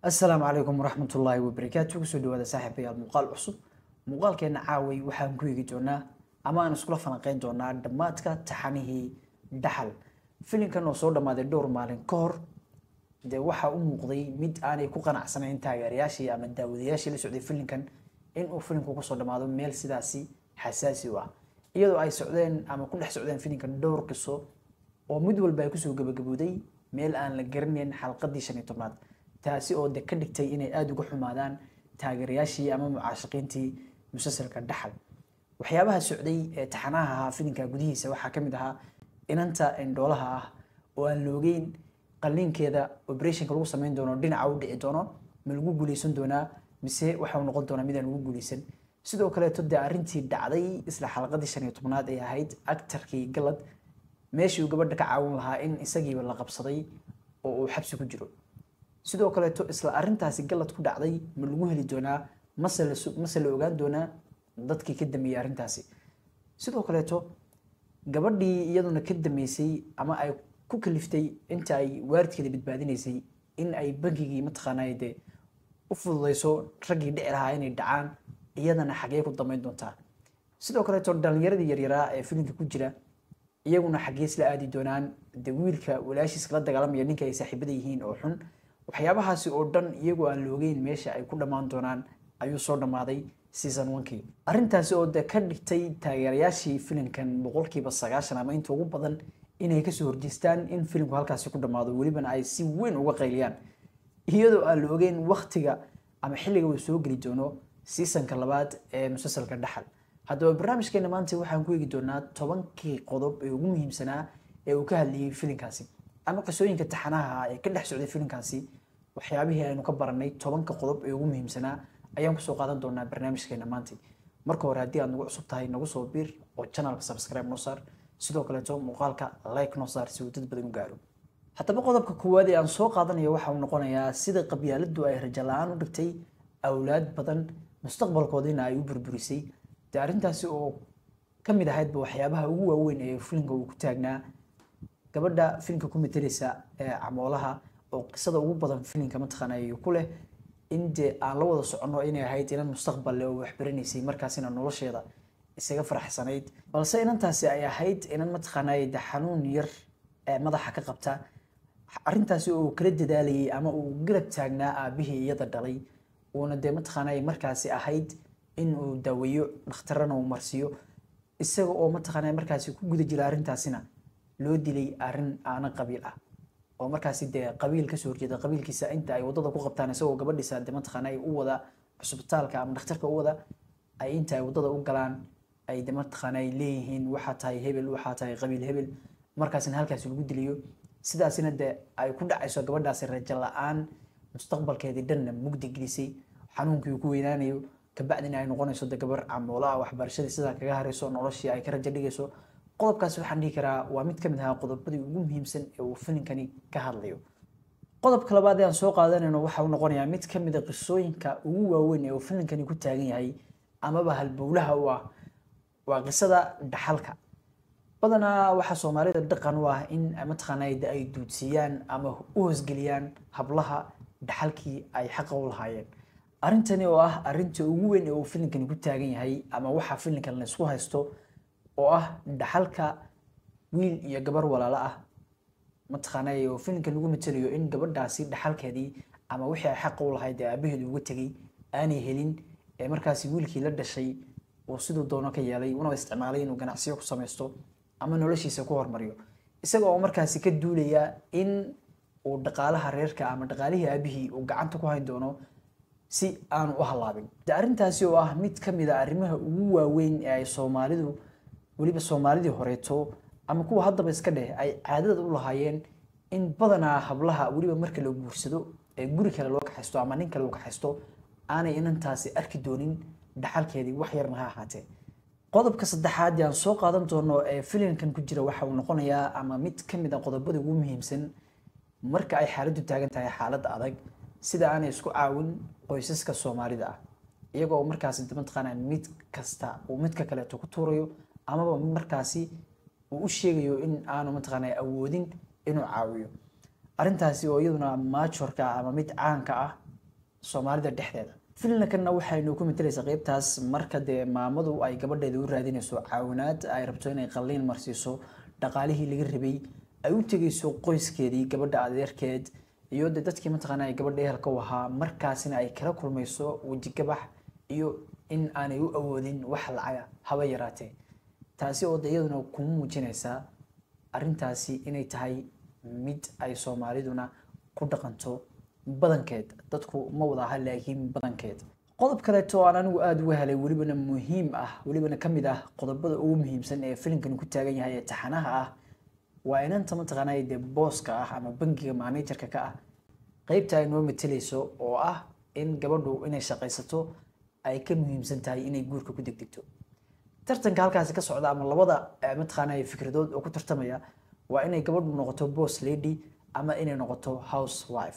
asalaamu calaykum waraxmat ullaahi wabarakaatu kusoo dhawaada saaxiibayaal muuqaal cusub muuqaalkeena caaway waxaan ku eegi doonaa ama aan iskula falanqeyn doonaa dhammaadka taxanihii dhaxal filimkan oo soo dhammaaday dhowr maalin ka hor dee waxaa u muuqday mid aanay ku qanacsanayn taageerayaashii ama daawadayaashii la socday filimkan inuu filimku kusoo dhammaado meel sidaasi xasaasi u ah iyadoo ay socdeen ama ku dhex socdeen filimkan dhowr qiso oo mid walba ay kusoo gabagabooday meel aan la garanayn xalqadii shan iyo tobnaad taasi oo de ka dhigtay inay aada uga xumaadaan taageerayaashii ama mucaashaqiintii musalsalka dhaxal waxyaabaha socday ee taxanaha ahaa filimka gudihiisa waxaa ka mid ahaa inanta indhoolaha ah oo aan loogeyn qalliinkeeda operationka lagu sameyn doono dhinaca u dhici doono ma lagu guuleysan doonaa mise waxau noqon doonaa midaan lagu guuleysan sidoo kaleeto dee arrintii dhacday isla xalqadii shan iyo tobnaad ay ahayd actarkii galad meeshii uu gabadha ka caawin lahaa in isagiiba la qabsaday oo uu xabsi ku jiro sidoo kaleeto isla arintaasi galad ku dhacday ma lagu heli doonaa mase la mase la ogaan doonaa dadkii ka dameeyey arrintaasi sidoo kaleeto gabadhii iyaduna ka dameysay ama ay ku kaliftay inta ay waaridkeeda badbaadinaysay in ay bankigii mataqaanaa dee u fududeyso raggii dhici lahaa inay dhacaan iyadana xagee ku damayn doontaa sidoo kaleeto dhalinyaradii yaryaraa ee filimka ku jira iyaguna xagee isla aadi doonaan de wiilka walaashiis kala dagaalamaya ninka ay saaxiibada yihiin oo xun waxyaabahaasi oo dhan iyagoo aan loogeyn meesha ay ku dhammaan doonaan ayuu soo dhammaaday season onkii arrintaasi oo de ka dhigtay taageerayaashii filimkan boqolkiiba sagaashan ama inta ugu badan inay kasoo horjeestaan in filimku halkaasi ku dhammaado welibana ay si weyn uga qayliyaan iyadoo aan la ogeyn waktiga ama xilliga uu soo geli doono seasonka labaad ee musalsalka dhaxal haddaba barnaamijkeena maanta waxaan ku eegi doonaa tobankii qodob ee ugu muhiimsanaa ee uu ka hadlayay filimkaasi ama qisooyinka taxanaha ee ka dhex socday filimkaasi waxyaabihii aynu ka baranay tobanka qodob ee ugu muhiimsanaa ayaan kusoo qaadan doonaa barnaamijkeena maanta marka hore haddii aad nagu cusub tahay nagu soo biir oo channelka subscribe noo saar sidoo kaleeto muuqaalka like noo saar si uu dad badan u gaaro haddaba qodobka koowaad ee aan soo qaadanayo waxa uu noqonayaa sida qabyaaladdu ay rajo la-aan u dhigtay awlaad badan mustaqbalkoodiina ay u burburisay dee arrintaasi oo ka mid ahaydba waxyaabaha ugu waaweyn ee filimka uu ku taagnaa gabadha filimka ku metelaysa ee camoolaha oo qisada ugu badan filimka mataqaanay ku leh in dee aan la wada soconno inay ahayd inan mustaqbal leh oo waxbaranaysay markaasina nolosheeda isaga faraxsanayd balse inantaasi ay ahayd inan mataqaanay de xanuun yar ee madaxa ka qabta arrintaasi oo kala dadaalayay ama uu garab taagnaa aabihii iyada dhalay uuna dee mataqaanay markaasi ahayd in uu daaweeyo dhakhtarana uu marsiiyo isaga oo mataqaanay markaasi ku guda jira arrintaasina loo dilay arrin aana qabiil ah oo markaasi dee qabiil kasoo horjeeda qabiilkiisa inta ay wadada ku qabtaan isagoo gabadhiisa de mataqaanay u wada cusbitaalka ama dhakhtarka u wada ay inta ay wadada u galaan ay de mataqaanay leeyihiin waxaa tahay hebel waxaa tahay qabiil hebel markaasina halkaasi lagu dilayo sidaasina de ay ku dhacayso gabadhaasi rajo la-aan mustaqbalkeedii dhanna mugdi gelisay xanuunkii uu ku weynaanayo kabacdina ay noqonayso de gabar camoolaha waxbarashadii sidaa kaga harayso noloshii ay ka rajo dhigayso qodobkaasi waxaan dhihi karaa waa mid ka mid ahaa qodobadii ugu muhiimsan ee uu filimkani ka hadlayo qodobka labaad ee aan soo qaadanayno waxa uu noqonayaa mid ka mid a qisooyinka ugu waaweyn ee uu filimkani ku taagan yahay amaba halbowlaha u ah waa qisada dhaxalka badanaa waxaa soomaalida dhaqan u ah in mataqaanaa ay duudsiiyaan ama u hoosgeliyaan hablaha dhaxalkii ay xaqa u lahaayeen arrintani oo ah arrinta ugu weyn ee uu filimkani ku taagan yahay ama waxa filimkan la isku haysto oo ah dhaxalka wiil iyo gabar walaalo ah mataqaanaa oo filimka lagu matelayo in gabadhaasi dhaxalkeedii ama wixii ay xaqa u lahayd ee aabaheedu uga tegay aanay helin ee markaasi wiilkii la dhashay uu siduu doono ka yeelay una isticmaalay inuu ganacsiyo ku samaysto ama noloshiisa ku hormariyo isaga oo markaasi ka duulaya in uu dhaqaalaha reerka ama dhaqaalihii aabihii uu gacanta ku hayn doono si aanu u halaabin arrintaasi oo ah mid ka mid a arrimaha ugu waaweyn ee ay soomaalidu weliba soomaalidii horeeto ama kuwa haddaba iska dheh ay caadada u lahaayeen in badanaa hablaha weliba marka la guursado ee guri kale loo kaxaysto ama nin kale uu kaxaysto aanay inantaasi arki doonin dhaxalkeedii wax yarna ha ahaatee qodobka saddexaad aan soo qaadan doono ee filimkan ku jira waxa uu noqonayaa ama mid ka mid a qodobada ugu muhiimsan marka ay xaaladdu taagan tahay xaaladda adag sida aanay isku caawin qoysaska soomaalida ah iyagoo markaasi mataqaanaa mid kasta uu midka kaleeto ku tuurayo amaba markaasi uu u sheegayo in aanu mataqaanaa awoodin inuu caawiyo arrintaasi oo iyaduna maajorka ama mid caanka ah soomaalida dhexdeeda filinkanna waxaynu ku matalaysaa qeybtaas marka dee maamadu ay gabadheeda u raadinayso caawinaad ay rabto inay qalliin marsiiso dhaqaalihii laga rabay ay u tegayso qoyskeedii gabadha adeerkeed iyo de dadkii mataqaana ay gabadha ehelka u ahaa markaasina ay kala kulmayso wejigabax iyo in aanay u awoodin wax lacaga haba yaraatee taasi oo de iyaduna kuma muujinaysaa arrintaasi inay tahay mid ay soomaaliduna ku dhaqanto badankeed dadku ma wada aha laakiin badankeed qodob kaleeto oo aan anigu aada uga helay welibana muhiim ah welibana ka mid ah qodobada ugu muhiimsan ee filimkani ku taagan yahay ee taxanaha ah waa inanta mataqaanaa dee booska ah ama bangiga managerka ka ah qeybta ay noo matalayso oo ah in gabadhu inay shaqaysato ay ka muhiimsan tahay inay guurka ku degdegto tartanka halkaasi ka socda ama labada mataqaanaa fikradood oo ku tartamaya waa inay gabadhu noqoto boss lady ama inay noqoto house wife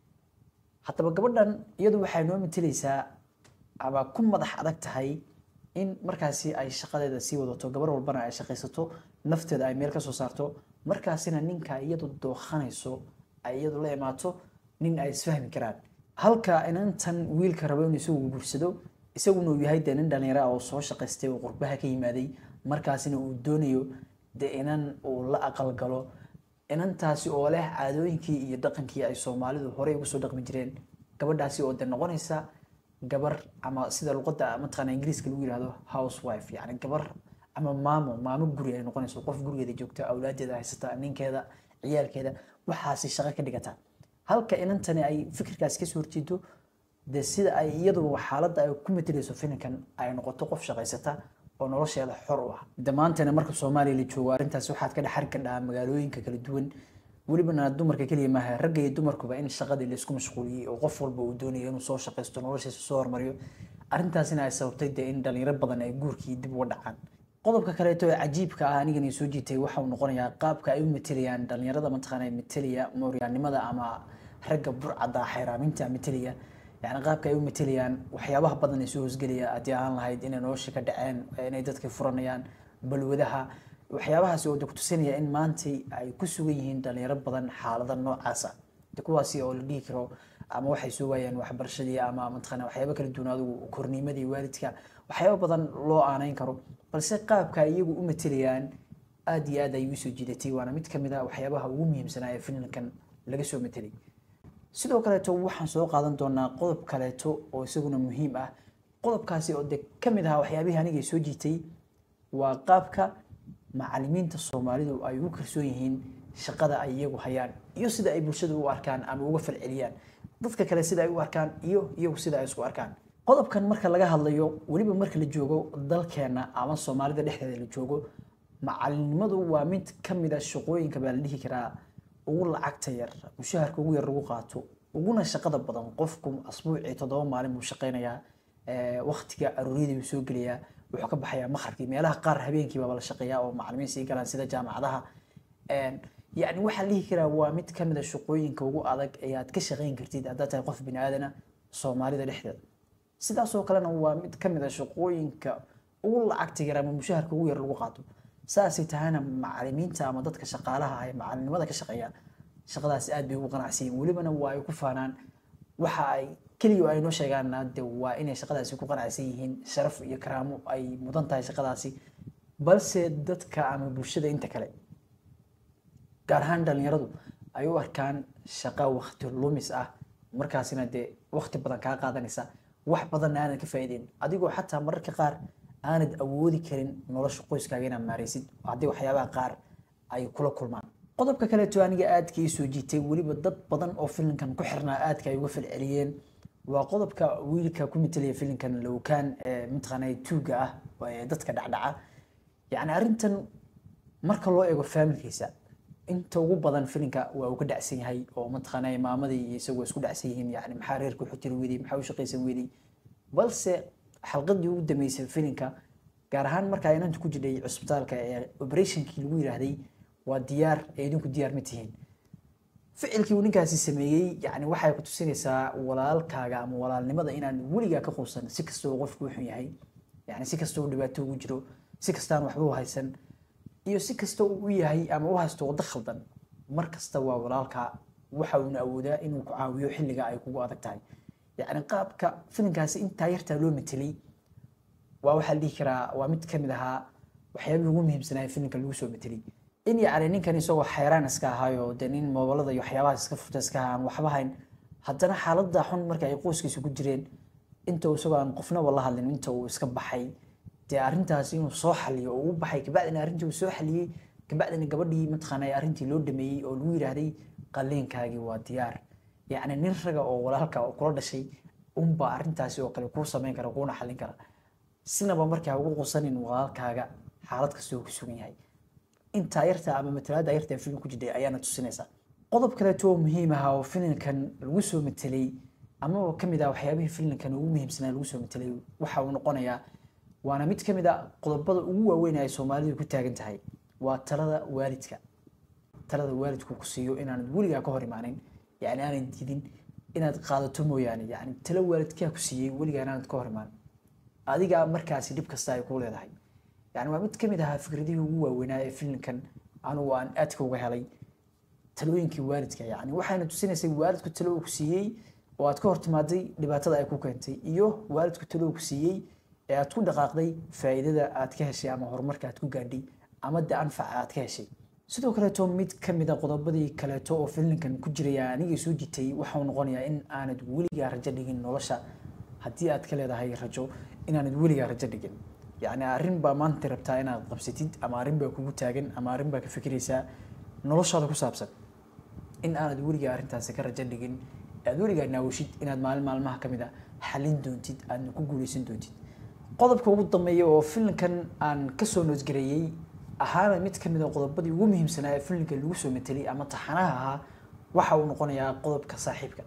haddaba gabadhan iyadu waxay noo matalaysaa ama ku madax adag tahay in markaasi ay shaqadeeda sii wadato gabar walbana ay shaqaysato nafteeda ay meel ka soo saarto markaasina ninka iyadu dookhanayso ay iyadu la imaato nin ay isfahmi karaan halka inantan wiilka rabo inuu isagu guursado isaguna uu yahay dee nin dhallinyaro ah oo soo shaqaystay oo qurbaha ka yimaaday markaasina uu doonayo dee inan uu la aqalgalo inantaasi oo leh caadooyinkii iyo dhaqankii ay soomaalidu horey ugu soo dhaqmi jireen gabadhaasi oo de noqonaysa gabar ama sida luqadda mataqaana ingiriiska lagu yihahdo house wife yacni gabar ama maamo maamo guri ay noqonayso qof gurigeeda joogta awlaadeeda haysata ninkeeda ciyaalkeeda waxaasi shaqo ka dhigata halka inantani ay fikirkaasi kasoo horjeedo de sida ay iyadu xaaladda ay ku matalayso filinkan ay noqoto qof shaqaysata oo nolosheeda xor u ah damaantana marka soomaaliya la joogo arrintaasi waxaad ka dhexari kadhaa magaalooyinka kala duwan welibana dumarka keliya maaha ragga iyo dumarkuba in shaqadii laisku mashquuliyey oo qof walba uu doonayo inuu soo shaqaysto noloshiisa soo hormariyo arrintaasina ay sababtay dee in dhalinyaro badan ay guurkii dib uga dhacaan qodobka kaleeto ee cajiibka ah anigani soo jiitay waxa uu noqonayaa qaabka ay u matalayaan dhalinyarada mataqaana matalaya mooryaannimada ama ragga burcadda xayraaminta matalaya yani qaabka ay u matalayaan waxyaabaha badan ee soo hosgelaya haddii aan lahayd inay nolosha ka dhaceen inay dadka furanayaan balwadaha waxyaabahaasi oo de kutusinaya in maantay ay ku sugan yihiin dhalinyaro badan xaalada noocaasa de kuwaasi oo la dhihi karo ama waxay soo waayeen waxbarashadii ama mataqaana waxyaaba kala duwan adigu korniimadii waalidka waxyaaba badan loo aanayn karo balse qaabka ay iyagu u matalayaan aada iyo aad ay igu soo jiidatay waana mid kamid a waxyaabaha ugu muhiimsanaa ee filimkan laga soo matelay sidoo kaleeto waxaan soo qaadan doonaa qodob kaleeto oo isaguna muhiim ah qodobkaasi oo de ka mid ahaa waxyaabihii anigay soo jiitay waa qaabka macalimiinta soomaalidu ay ugu kalsoon yihiin shaqada ay iyagu hayaan iyo sida ay bulshada u arkaan ama uga falceliyaan dadka kale sida ay u arkaan iyo iyagu sida ay isku arkaan qodobkan marka laga hadlayo weliba marka la joogo dalkeena ama soomaalida dhexdeeda la joogo macalinimadu waa mid ka mid a shaqooyinka baa la dhihi karaa ugu lacagta yar mushaharka ugu yar lagu qaato uguna shaqada badan qofku asbuucii toddoba maalin buu shaqaynayaa waktiga arooriyadii buu soo gelayaa wuxuu ka baxayaa maqribkii meelaha qaar habeenkii baaba la shaqeeyaa oo macalimiin sii galaan sida jaamacadaha yacni waxaa la dhihi karaa waa mid ka mid a shaqooyinka ugu adag ee aad ka shaqayn kartid haddaad tahay qof bini aadana soomaalida dhexdeeda sidaasoo kalena waa mid ka mid a shaqooyinka ugu lacagta yar ama mushaharka ugu yar lagu qaato saasay tahayna macalimiinta ama dadka shaqaalaha ah ee macalinimada ka shaqeeya shaqadaasi aad bay ugu qanacsiyin welibana waa ay ku faanaan waxa ay keliya ay noo sheegaanna de waa inay shaqadaasi ku qanacsan yihiin sharaf iyo karaamo ay mudan tahay shaqadaasi balse dadka ama bulshada inta kale gaar ahaan dhalinyaradu ay u arkaan shaqo wakti lumis ah markaasina dee wakti badan kaa qaadanaysa wax badanna aanad ka faa'iideyn adigoo xataa mararka qaar aanad awoodi karin nolosha qoyskaaga inaad maaraysid haddii waxyaabaha qaar ay kula kulmaan qodobka kaleeto aniga aadka ii soo jiitay weliba dad badan oo filimkan ku xirnaa aadka ay uga falceliyeen waa qodobka wiilka ku matalaya filimkan lowkaan ee mataqaanaa tuuga ah ee dadka dhacdhaca yacni arrintan marka loo eego faamilkiisa inta ugu badan filimka waa uu ka dhacsan yahay oo mataqaanaa maamadii iyo isagu isku dhacsan yihiin yani maxaa reerka wuxuu tiri weydey maxaa u shaqaysan weydey balse xalqadii ugu dambeysay filimka gaar ahaan markaa inanta ku jidhay cusbitaalka ee operationkii lagu yiraahday waa diyaar ee idinku diyaar ma tihiin ficilkii uu ninkaasi sameeyey yani waxay ku tusinaysaa walaalkaaga ama walaalnimada inaan weligaa ka quusan si kastoo qofku u xun yahay yani si kastoo dhibaato ugu jiro si kastaan waxba u haysan iyo si kasta uu u yahay ama u haysto waddo khaldan mar kasta waa walaalka waxa uuna awoodaa inuu ku caawiyo xilliga ay kugu adag tahay yacni qaabka filinkaasi intaa yartaa loo matelay waa waxaa la dhihi karaa waa mid ka mid ahaa waxyaabihii ugu muhiimsanaa ee filimka lagu soo matelay in yacni ninkan isagoo xayraan iska ahaayo dee nin moobalada iyo waxyaabahaas iska furta iska ahaan waxba hayn haddana xaaladda xun marka ay qoyskiisa ku jireen inta uu isagoo aan qofnaba la hadlin inta uu iska baxay dee arrintaas inuu soo xaliyo oo uu baxay kabacdina arrintii uu soo xaliyey kabacdina gabadhii mataqaana arrintii loo dhameeyey oo lagu yidhaahday qalliinkaagii waa diyaar yacni nin raga oo walaalka oo kula dhashay unbaa arrintaasi oo kale kuu samayn kara kuuna xallin kara sinaba markaa ugu qusanin walaalkaaga xaalad kasta uu ku sugan yahay intaa yarta ama matalaada yarta ee filim ku jirtay ayaana tusinaysaa qodob kaleeto oo muhiim ah oo filimkan lagu soo matelay amaba ka mid ah waxyaabihii filimkan ugu muhiimsanaa lagu soo matelay waxa uu noqonayaa waana mid ka mid a qodobada ugu waaweyn ay soomaalidu ku taagan tahay waa talada waalidka talada waalidku ku siiyo inaanad weligaa ka hor imaanin yani aanad diidin inaad qaadato mooyaane yani talo waalidkaa ku siiyey weligaa inaanad ka hor imaanin adiga markaasi dhib kasta ay ku leedahay yani waa mid ka mid ahaa fikradihii ugu waaweynaa ee filimkan anugu aan aadka uga helay talooyinkii waalidka yani waxayna tusinaysay waalidku talo uu ku siiyey oo aad ka hor timaaday dhibaatada ay ku keentay iyo waalidku talo uu ku siiyey ee aad ku dhaqaaqday faa'iidada aad ka heshay ama horumarka aad ku gaadhay ama de anfaca aad ka heshay sidoo kaleeto mid ka mid a qodobadii kaleeto oo filimkan ku jiraya anigii soo jitay waxau noqonayaa in aanad weligaa rajo dhigin nolosha haddii aad ka leedahay rajo inaanad weligaa rajo dhigin yacni arrin baa maanta rabtaa inaad qabsatid ama arrin baa kugu taagan ama arrin baa ka fikiraysaa noloshaada ku saabsan in aanad weligaa arrintaasi ka rajo dhigin aad weligaa naawishid inaad maalin maalmaha ka mid a xalin doontid aadna ku guuleysan doontid qodobka ugu dambeeya oo filimkan aan kasoo noosgareeyey ahaana mid ka mid a qodobadii ugu muhiimsanaa ee filimka lagu soo matelay ama taxanaha ahaa waxa uu noqonayaa qodobka saaxiibka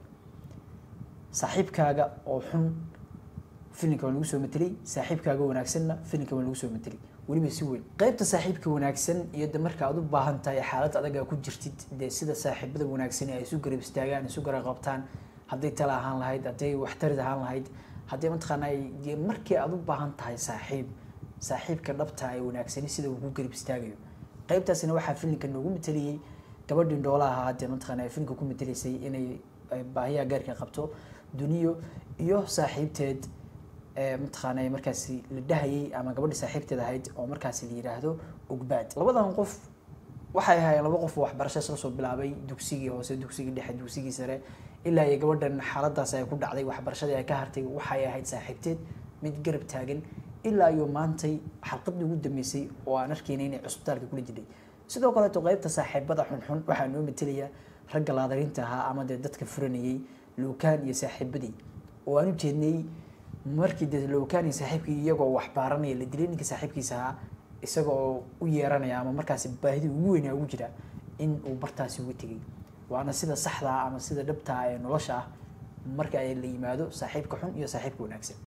saaxiibkaaga oo xun filimka waa lagu soo matelay saaxiibkaaga wanaagsanna filimka waa lagu soo matelay weliba si weyn qaybta saaxiibka wanaagsan iyo de marka aad u baahan tahay xaalad adaga ku jirtid dee sida saaxiibada wanaagsan ay isu garab istaagaan isu garab qabtaan hadday tala ahaan lahayd hadday waxtarid ahaan lahayd haddii mataqaana dee markii aad u baahan tahay saaxiib saaxiibka dhabta ee wanaagsani sida uu ku garab istaagayo qaybtaasina waxaa filimka noogu mateliyey gabadhii dhoolaha ahaa dee mataqaana filimka ku matelaysay inay baahiyaha gaarka qabto duniyo iyo saaxiibteed mataqaana markaasi la dhahayay ama gabadhii saaxiibteed ahayd oo markaasi la yidhaahdo ugbaad labadan qof waxay ahaayeen laba qof oo waxbarasho isla soo bilaabay dugsigii hoose dugsigii dhexe dugsigii sare ilaa iyo gabadhan xaaladaas ay ku dhacday waxbarashadii ay ka hartay waxay ahayd saaxiibteed mid garab taagan ilaa iyo maantay xalqadii ugu dambeysay oo aan arkaynay inay cusbitaalka kula jirtay sidoo kaleeto qaybta saaxiibada xunxun waxaa noo matelaya ragga laadarinta ahaa ama dee dadka furanayay luukaan iyo saaxiibadii oo aan u jeednay markii dee luukaan iyo saaxiibkii iyagoo wax baaranaya la dilay ninka saaxiibkiisa ahaa isagoo u yeeranaya ama markaasi baahidii ugu weynaa ugu jira in uu bartaasi uga tegay waana sida saxda ah ama sida dhabta ah ee nolosha ah marka ay la yimaado saaxiibka xun iyo saaxiibka wanaagsan